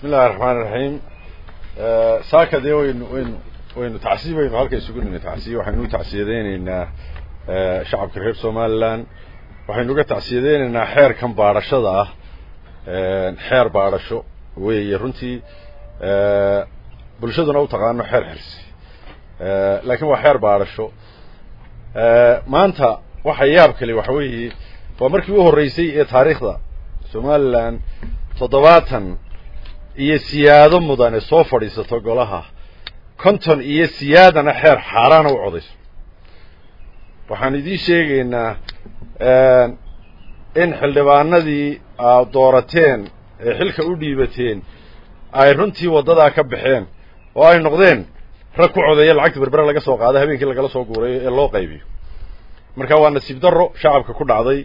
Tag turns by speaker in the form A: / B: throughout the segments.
A: bismi illahi raxmaan iraxiim saaka dee waynu waynu waynu tacsiib aynu halka isugu nimi tacsiib waxaynu u tacsiyadeyneynaa shacabka reer somaliland waxaynu uga tacsiyadeyneynaa xeerkan baadhashada ah xeer baadhasho weeye runtii bulshaduna u taqaano xeer xirsi laakiin waa xeer baadhasho maanta waxa yaab kale waxa weeye waa markii u horreysay ee taariikhda somaliland toddobaatan iyo siyaado mudane soo fadhiisato golaha konton iyo siyaadana xeer xaaraana u codayso waxaan idiin sheegaynaa in xildhibaanadii aad doorateen ee xilka u dhiibateen ay runtii waddadaa ka baxeen oo ay noqdeen rag ku codeeya lacagta berbere laga soo qaado habeenkii lagala soo guurayo ee loo qaybiyo marka waa nasiib darro shacabka ku dhacday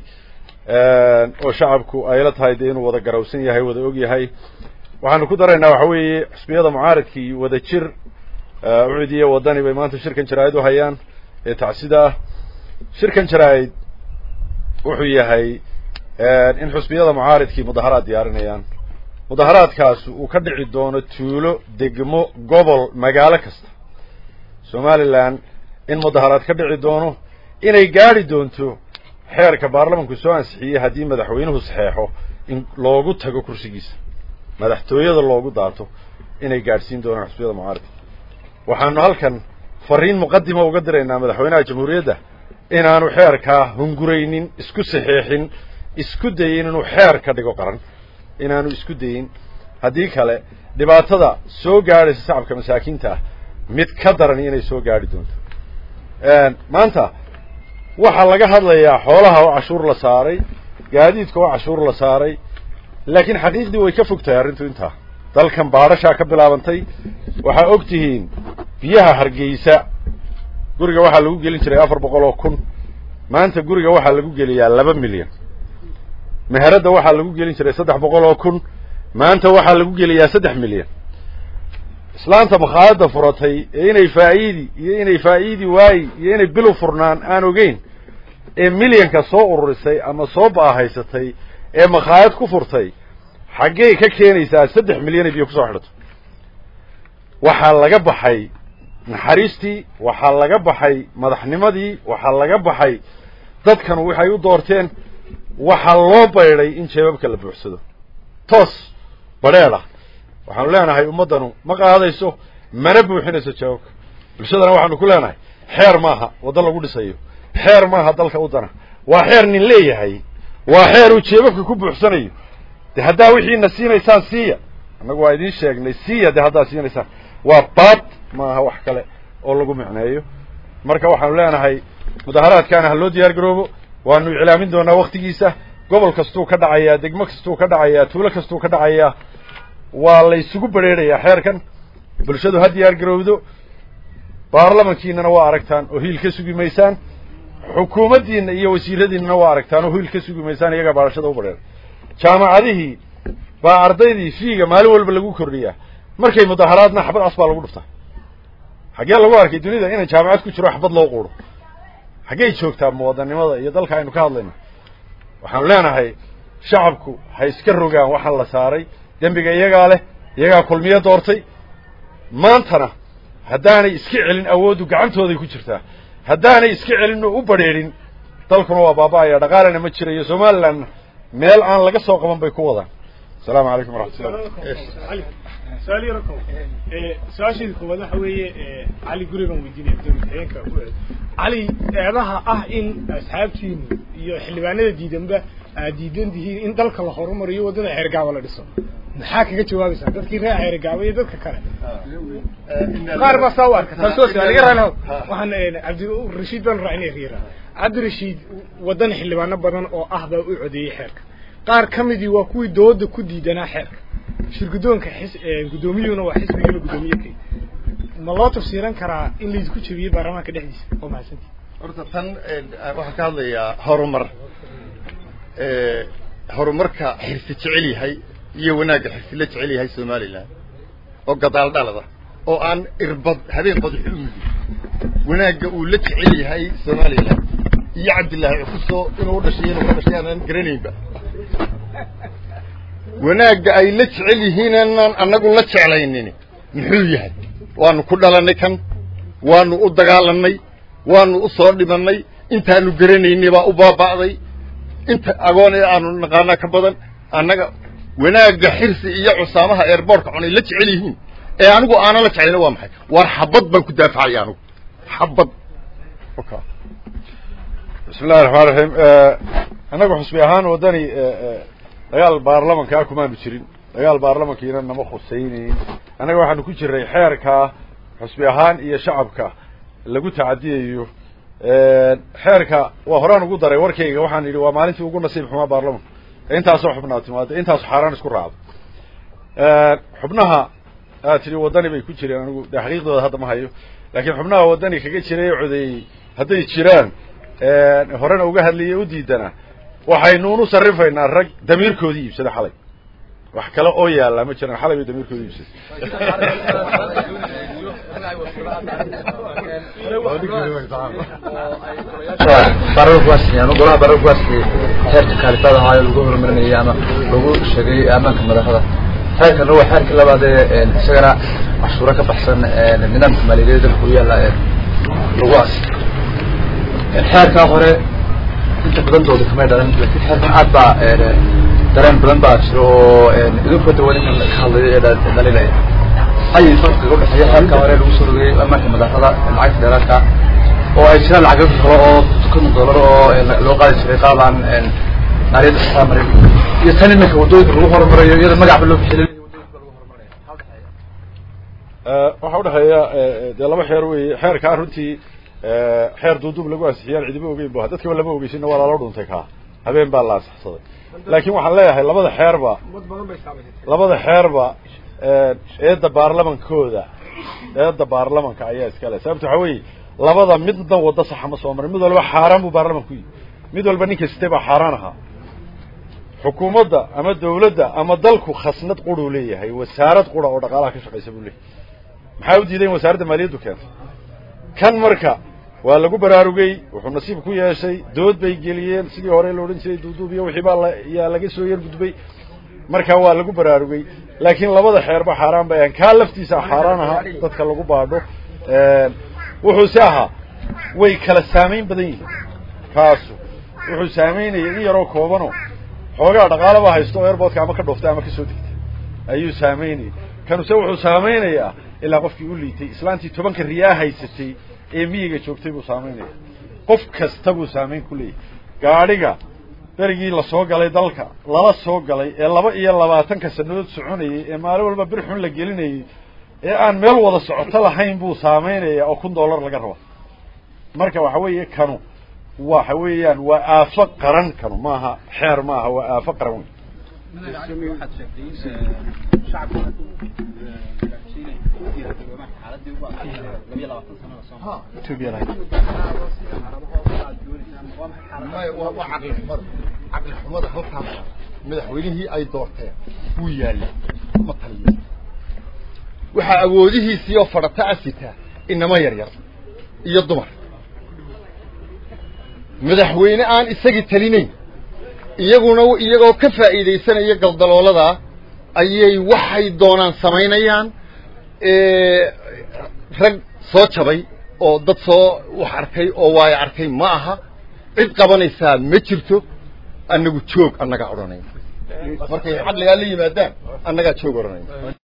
A: oo shacabku ayla tahay dee inuu wada garawsan yahay wada og yahay waxaanu ku daraynaa waxa weeye xusbiyada mucaaradkii wada jir ucid iyo wadani bay maanta shirkan jaraa'id u hayaan ee tacsida ah shirkan jaraa'id wuxuu yahay in xusbiyada mucaaradkii mudaharaad diyaarinayaan mudaharaadkaas uu ka dhici doono tuulo degmo gobol magaalo kasta somaliland in mudaharaad ka dhici doono inay gaadhi doonto xeerka baarlamanku soo ansixiyey haddii madaxweynuhu saxeexo in loogu tago kursigiisa madaxtooyada loogu daato inay gaadhsiin doonaan xusbiyada mucaaradka waxaanu halkan fariin muqadima uga diraynaa madaxweynaha jamhuuriyadda inaanu xeerkaa hunguraynin isku saxeexin isku dayin inuu xeer ka dhigo qaran inaanu isku dayin haddii kale dhibaatada soo gaadhaysa shacabka masaakiinta ah mid ka daran inay soo gaadhi doonto maanta waxaa laga hadlayaa xoolaha oo cashuur la saaray gaadiidka oo cashuur la saaray laakiin xaqiiqdii way ka fog tahay arrintu intaa dalkan baadhashaa ka bilaabantay waxaa og tihiin biyaha hargeysa guriga waxaa lagu gelin jiray afar boqol oo kun maanta guriga waxaa lagu geliyaa laba milyan meheradda waxaa lagu gelin jiray saddex boqol oo kun maanta waxaa lagu geliyaa saddex milyan islaanta makhaayadda furatay ee inay faa'iidi iyo inay faa'iidi waayi iyo inay bilu furnaan aan ogeyn ee milyanka soo ururisay ama soo baahaysatay ee makhaayad ku furtay xaggey ka keenaysaa saddex milyan ay biyo kusoo xidhato waxaa laga baxay naxariistii waxaa laga baxay madaxnimadii waxaa laga baxay dadkan waxay u doorteen waxaa loo baydhay in jeebabka la buuxsado toos badheedha waxaanu leenahay ummaddanu ma qaadayso mana buuxinayso jeebabka bulshadana waxaanu ku leenahay xeer maaha waddo lagu dhisayo xeer maaha dalka u dana waa xeer nin leeyahay waa xeer uu jeebabka ku buuxsanayo de haddaa wixiina siinaysaan siiya annagu waa idiin sheegnay siiya de haddaa siinaysaan waa baad maaha wax kale oo lagu micneeyo marka waxaanu leenahay mudaharaadkaana ha loo diyaar garoobo waanu iclaamin doonaa waktigiisa gobol kastuu ka dhacayaa degmo kastuu ka dhacayaa tuulo kastuu ka dhacayaa waa laysugu bedrheerayaa xeerkan bulshadu ha diyaar garowdo baarlamankiinana waa aragtaan oo hiil ka sugi maysaan xukuumaddiina iyo wasiiradiinana waa aragtaan oo hiil ka sugi maysaan iyagaa baadhashada u badheeray jaamacadihii baa ardaydii fiiga maalin walba lagu kordhiyaa markay mudaharaadna xabad cas baa lagu dhuftaa xaggee lagu arkay dunida inay jaamacad ku jiro xabad loo quuro xaggey joogtaa muwadanimada iyo dalka aynu ka hadlayno waxaanu leenahay shacabku ha iska rogaan waxaan la saaray dembiga iyagaa leh iyagaa kulmiyo doortay maantana haddaanay iska celin awooddu gacantooday ku jirtaa haddaanay iska celin oo u badrheerin dalkuna waa baaba-aya dhaqaalena ma jirayo somalilandna meel aan laga soo qaban bay ku wadaan asalaamu calaykum waraxmatullah
B: su-aal yaro ko su-aasheeda koowaad waxa weeye cali gurigan weydiinaya dowladxigeenka cali eedaha ah in asxaabtiinu iyo xildhibaanada diidanba aad diidan tihiin in dalka la horumariyo waddada xeergaaba la dhiso maxaa kaga jawaabaysaa dadkii reer xeergaaba iyo dadka kale qaar baa saa u arka taas waa su-aal iga raali waxaan cabdirashiid baan raacnay riira cabdirashiid waddan xildhibaano badan oo ah baa u codeeyey xeerka qaar ka midii waa kuwii dooda ku diidanaa xeerka shirgudoonka xis guddoomiyuhuna waa xisbigiina guddoomiye kay ma loo tafsiiran karaa in laysku jebiyey baarlamaanka dhexdiisa oo mahadsantii
C: horta tan waxaan ka hadlayaa horumar horumarka xirsi jecel yahay iyo wanaagga xirsi la jecel yahay somaliland oo gadaal dhalada oo aan irbad habeen badxu mudi wanaagga uu la jecel yahay somaliland iyo cabdillaahi cukuso inuu u dhashay inuu ka dhashay aanan garanaynba wanaagga ay la jecel yihiin inaan annagu la jeclaynin muxuu yahay waanu ku dhalannay kan waanu u dagaalanay waanu u soo dhimannay intaanu garanaynay baa u baaba'day inta agoon ee aanu naqaanaa ka badan annaga wanaagga xirsi iyo cusaamaha eerboortka cunay la jecel yihiin ee anigu aanan la jeclayna waa maxay waar xabad baan ku daafacaya anigu xabad
A: bismi illahi raxmaan raxiim annagu xusbi ahaan waddani dagaal baarlamankaa kumaanu jirin dagaal baarlamankiina nama khusaynayn annaga waxaanu ku jiray xeerkaa xusbi ahaan iyo shacabka lagu tacadiyayo xeerka waa horaan ugu daray warkayga waxaan yidhi waa maalintii ugu nasiib xumaa baarlamanka intaasoo xubnaa timaada intaasu xaaraan isku raacdo xubnaha aad tidhi waddani bay ku jireen anigu de xaqiiqdooda hadda ma hayo laakiin xubnaha waddani kaga jiray ee codeeyey hadday jiraan horena uga hadlayay u diidana waxaynuunu sarrifaynaa rag damiirkoodii iibsada xalay wax kale oo yaallaa ma jiraan xalay bay damiirkoodii iibsaday
D: baararkuwaasi ama golaha baararkuwaasi xeerka kaalifada ahaayo lagu horumarinayay ama lagu sheegay ammaanka madaxda xeerkana waa xeerkii labaad ee isagana cashuuro ka baxsan nidaamka maaliyadeed dalka u yaalla lagu as xeerkaa hore inta badantooda kamay dhalan laakiin xeerkan aad baa dareen badan baa jiro oo idinku dawa ninkan ka hadlayo ee dhalinaya ayay farqiga udhexeeya xeerkaa hore lagu soo rogayay ammaanka madaxda lacagta dheeraadka oo ay jiraan lacagyo kale oo kun dollar oo loo qaadi jiray qaabaan maaliyadda xisaab marin iyo tan iminka waddooyinka lagu horumarayo iyada magacba loo bixilay
A: waxaa udhexeeya dee laba xeer wey xeerkaa runtii xeer duuduub lagu ansixiyaan cidiba ogeyn bu dadkaba lama ogeysinna waa lala dhuntay kaa habeen baa la ansaxsaday laakiin waxaan leeyahay labada xeerba labada xeerba eedda baarlamankooda eedda baarlamanka ayaa iska le sababta waxaa weeye labada midna waddo saxa ma soo marin mid walba xaaraan buu baarlamanku yihi mid walba nin kastay baa xaaraan ahaa xukuumadda ama dawladda ama dalku khasnad quruu leeyahay wasaarad qura oo dhaqaalaha ka shaqaysa buu leeyahay maxaa u diiday in wasaaradda maaliyaddu keentay kan marka waa lagu baraarugay wuxuu nasiib ku yeeshay dood bay geliyeen sidii hore la odhan jiray duuduub iyo wixii baa la yaa laga soo yar gudbay marka waa lagu baraarugay laakiin labada xeerba xaaraan bay ahayn kaa laftiisa xaaraan ahaa dadka lagu baadho wuxuuse ahaa way kala saamayn badan yihiin kaasu wuxuu saamaynayay in yaroo koobano xoogaa dhaqaalaba haysto oo airboodka ama ka dhooftay ama kasoo degtay ayuu saamaynayay kanuse wuxuu saamaynayaa ilaa qofkii u liitay islaantii tobanka riyaa haysatay ee miyiga joogtay buu saamaynaya qof kasta buu saamayn ku leeyahay gaadhiga berigii lasoo galay dalka lala soo galay ee laba iyo labaatanka sanadood soconayay ee maalin walba bir xun la gelinayay ee aan meel wada socoto lahayn buu saamaynaya oo kun dollar laga raba marka waxa weeye kanu waxa weeyaan waa aafo qaran kanu maaha xeer maaha waa aafo qaran wey
C: waa caqli xumada caqli xumada halkaas madaxweynihii ay doorteen wuu yaalla ma taliyo waxaa awoodihiisii oo fadhata asitaa inama yar yar iyo dumar madaxweyne aan isagii talinayn iyaguna iyagoo ka faa'iidaysanaya galdalooladaa ayay waxay doonaan samaynayaan rag soo jabay oo dad soo wax arkay oo waayo arkay ma aha cid qabanaysaa ma jirto annagu joog annagaa odhanayna markay caqligaa la yimaadaan annagaa joog odhanayna